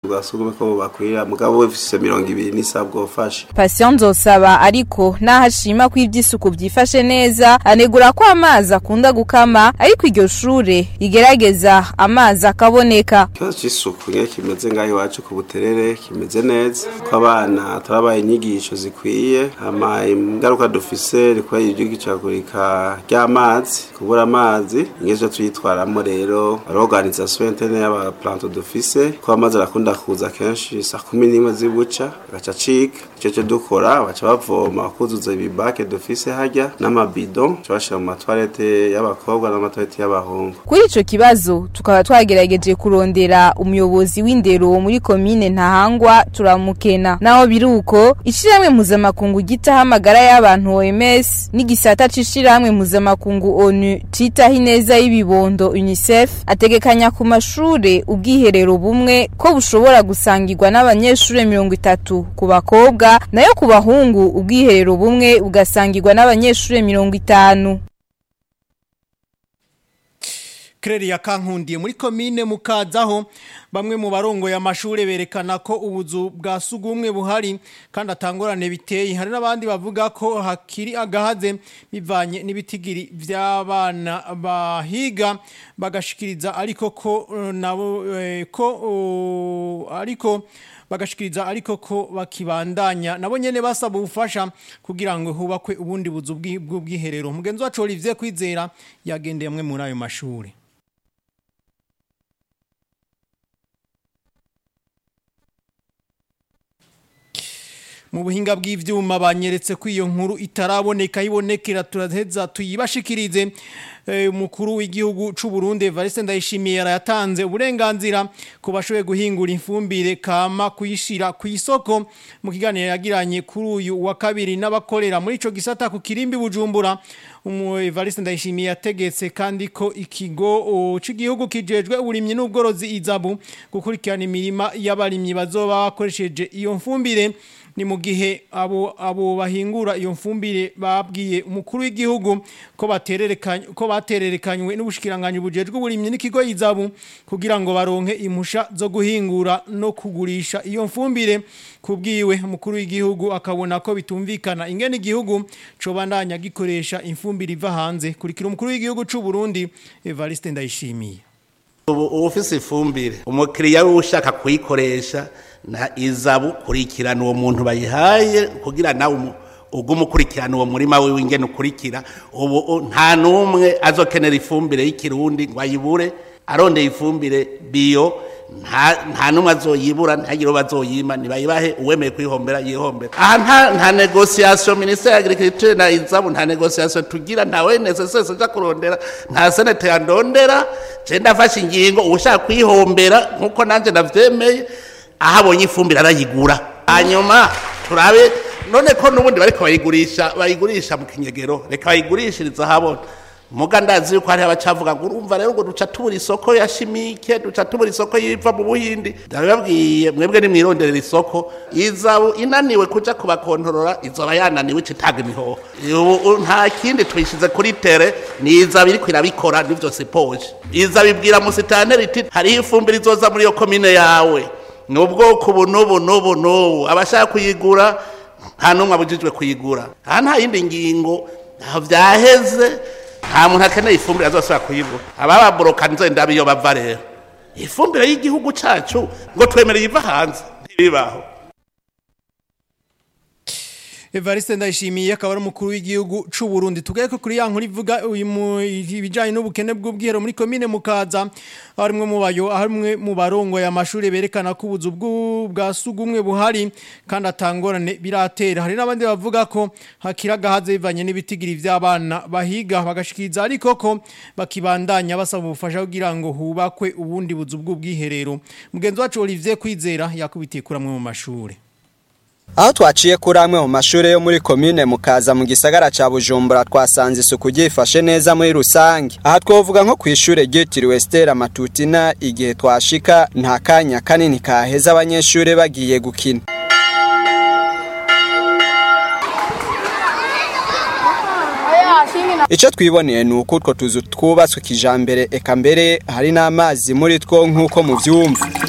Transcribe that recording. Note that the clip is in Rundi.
bwa sugumwe ko bakwira mugabo wefise mirongo ibiri n'isabwa ufashe Patient Nzosaba ariko naho ashima ko ivy'isuku byifashe neza anegura ko amazi akunda gukama ariko iryo shure rigerageza amazi akaboneka ikibazo c'isuku nyene kimeze ngaho iwacu ku buterere kimeze neza ko abana turabaye inyigisho zikwiye hama ingaruka dufise rikora iry'igicagurika ry'amazi kubura amazi ingezo tuyitwaramo rero organization interne y'abaplanto dufise ko amazi arakunda kuza kenshi saa kumi n'imwe z'ibuca agaca acika ico cyo dukora baca bavoma bakuzuza ibibake dufise harya n'amabido bashira mu matwarete y'abakobwa n'amatwarete y'abahungu Kuri ico kibazo tukaba twagerageje kurondera umuyobozi w'indero muri komine Ntahangwa turamukena naho biruko ishiramwe mpuzamakungu gitaho amagara y'abantu OMS n'igisata c'ishiramwe mpuzamakungu ONU citaho ineza y'ibibondo UNICEF ategekanya ku mashure ubwiherero bumwe ko bushobora gusangirwa n'abanyeshure mirongo itatu ku bakobwa nayo ku bahungu ubwiherero bumwe bugasangirwa n'abanyeshure mirongo itanu Kreri ya kankundiye muri komine mukazaho bamwe mu barongo ya mashure berekana ko ubuzu bwa sugumwe buhari kandi atangorane biteye hari n'abandi bavuga ko hakiri agahaze bivanye n'ibitigiri vy'abana bahiga bagashikiriza ariko ko eh, nabo eh, ko oh, ariko bagashikiriza ariko ko bakibandanya nabo nyene basaba ubufasha kugira ngo hubakwe ubundi buzu bw'i- bw'ubwiherero mugenzi wacu Olivier Kwizera yagendeye amwe muri ayo mashure mu buhinga bw'ivyuma banyeretse ko iyo nkuru itaraboneka ibonekera turaheza tuyibashikirize Eh, umukuru w'igihugu c'u Burundi Evariste Ndayishimiye yarayatanze uburenganzira ku bashoboye guhingura ifumbire kama kuyishira ku isoko mu kiganiro yagiranye kuri uyu wa kabiri n'abakorera muri ico gisata ku kirimbi Bujumbura umu Evariste Ndayishimiye yategetse kandi ko ikigo o, c'igihugu kijejwe uburimyi n'ubworozi izabu gukurikirana imirima y'abarimyi bazoba bakoresheje iyo mfumbire ni mu gihe abo abo bahingura iyo mfumbire babwiye umukuru w'igihugu ko batererekanye ko batererekanywe n'ubushikiranganje bujejwe uburimyi n'ikigo izabu kugira ngo baronke impusha zo guhingura no kugurisha iyo mfumbire kubwiwe umukuru w'igihugu akabona ko bitumvikana ingene igihugu cobandanya gikoresha imfumbire iva hanze kurikira umukuru w'igihugu c'u Burundi Evariste Ndayishimiye ubu uba ufise ifumbire umukiriya we ushaka kuyikoresha na izabu kurikirana uwo muntu bayihaye kugira nawe umu- ugume ukurikirana uwo murima we w'ingene ukurikira ubu u- nta n'umwe azokenera ifumbire y'ikirundi ngo ayibure arondeye ifumbire biyo nta nta n'umwe azoyibura ntagire uwo bazoyima nibayibahe uwemeye kuyihombera yihombera aha nta nta negosiyasiyo minisiteri ya agirikiriture na izabu nta negosiyasiyo tugira nta wenesese wese uja kurondera nta senete yandondera je ndafashe ingingo uwushaka kuyihombera nk'uko nanjye ndavyemeye aho abonye ifumbire arayigura hanyuma turabe none ko n'ubundi bariko bayigurisha bayigurisha mu kinyegero reka bayigurishiriza ahabona muga ndazi yuko hariho abacavuga ngo urumva rero ngo duca tubura isoko ya shimike duca tubura isoko yiva mu buhindi ndabibabwiye mwebwe nimwironderera isoko izabu inaniwe kuja kubakontorora izoba yananiwe ica itanga imihoho ubu nta kindi tuyishize kuri tere ni izabu iriko irabikora nivyo sipoje izabu ibwira musitanteri iti hariho ifumbire izoza muri iyo komine yawe ni ubwoko ubu n'ubu n'ubu n'ubu abashaka kuyigura nta n'umwe abujijwe kuyigura aha nta yindi ngingo ntaho vyaheze nta muntu akeneye ifumbire azosubira kuyigura abababoroka nzenda iyo bava rero ifumbire y'igihugu cacu ngo twemereye iva hanze ntibibaho Evariste Ndayishimiye akaba ari umukuru w'igihugu c'u Burundi tugaye ko kuri ya nkuru ivuga uyu mu- ibijanye n'ubukene bw'ubwihero muri komine Mukaza harimwe mu bayo harimwe mu barongo ya mashuri berekana ko ubuzu bw'u- bwa sugumwe buhari kandi atangorane biratera hari n'abandi bavuga ko hakira gahaze bivanye n'ibitigiri vy'abana bahiga bagashikiriza ariko ko bakibandanya basaba ubufasha kugira ngo hubakwe ubundi buzu bw'ubwiherero mugenzi wacu Olivier Kwizera yakubitiye kuramwe mu mashuri Aho twaciye kuri amwe mu mashure yo muri komine mukaza mu gisagara ca Bujumbura twasanze isuku ryifashe neza muri rusange. Aha twovuga nko kwishure ryitiriwe Stella Matutina igihe twashika nta kanya kanini kaheza abanyeshure bagiye gukina. Ico twiboneye ni uko utwo tuzu twubatswe kijambere eka mbere hari n'amazi muri two nk'uko muvyumva.